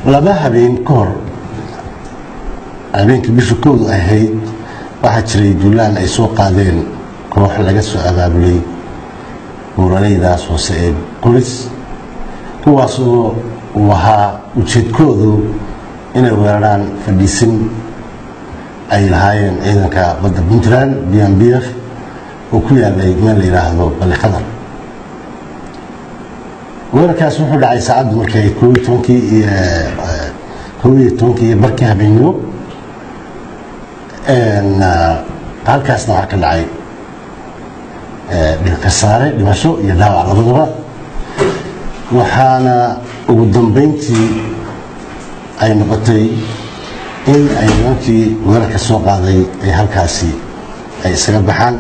laba habeen ka hor habeenkii bisha koodu ahayd waxaa jiray duulaan ay soo qaadeen koox laga soo abaabulay buuraleydaas hoose ee qulis kuwaasoo uu ahaa ujeedkoodu inay weeraraan fadhiisin ay lahaayeen ciidanka badda puntland b m b f oo ku yaalay meel la yidhaahdo bali khadar weerarkaas wuxuu dhacay saacaddu markay koob iyo tobankii iyo koob iyo tobankii iyo barkii habeenimo halkaasna waxaa ka dhacay kasaare dhimasho iyo dhaawac labadaba waxaana ugu dambeyntii ay noqotay in ay nimankii weerarka soo qaaday ay halkaasi ay isaga baxaan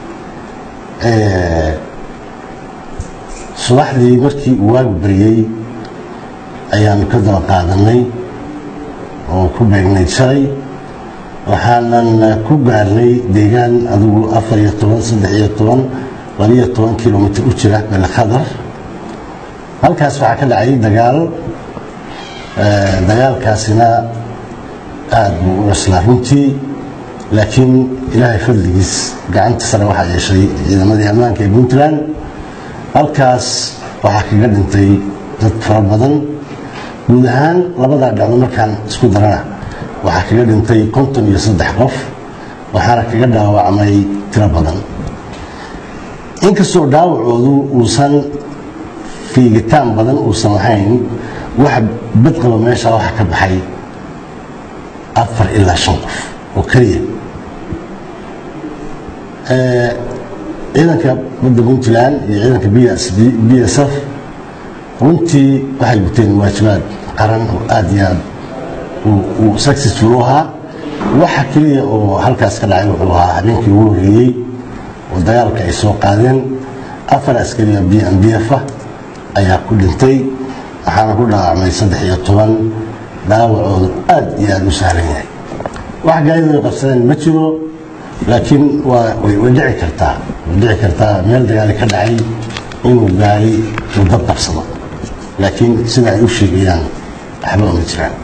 subaxdii markii uu waagu bariyey ayaanu ka daba qaadanay oo ku beegnay shalay waxaanan ku gaarnay deegaan adigu afar iyo toban saddex iyo toban labiyo toban kilomitr u jira belkhadar halkaas waxaa ka dhacay dagaal dagaalkaasina aada buu u cuslaa runtii laakiin ilaahay fadligiis gacanta sare waxaa yeeshay ciidamadii ammaanka ee puntland halkaas waxaa kaga dhintay dad fara badan guud ahaan labadaa dhacdo markaan isku darana waxaa kaga dhintay konton iyo saddex qof waxaana kaga dhaawacmay tiro badan inkastoo dhaawacoodu uusan fiigitaan badan uusan lahayn wax badqaba meesha waxa ka baxay afar ilaa shan qof oo keliya ciidanka badda puntland iyo ciidanka b s f runtii waxay guteen waajibaad qaran oo aada iyo aad uu successful u ahaa waxa keliya oo halkaas ka dhacay wuxuu ahaa habeenkii ugu horreeyey oo dagaalka ay soo qaadeen afar askariya b m b f ah ayaa ku dhintay waxaana ku dhaawacmay saddex iyo toban dhaawacoodu aada iyo aada u sahlan yahay wax gaadidu ay qabsadeen ma jiro laakiin waa way dhici kartaa way dhici kartaa meel dagaali ka dhacay inuu gaari uu dab qabsado laakiin sida ay u sheegayaan waxba uma jiraan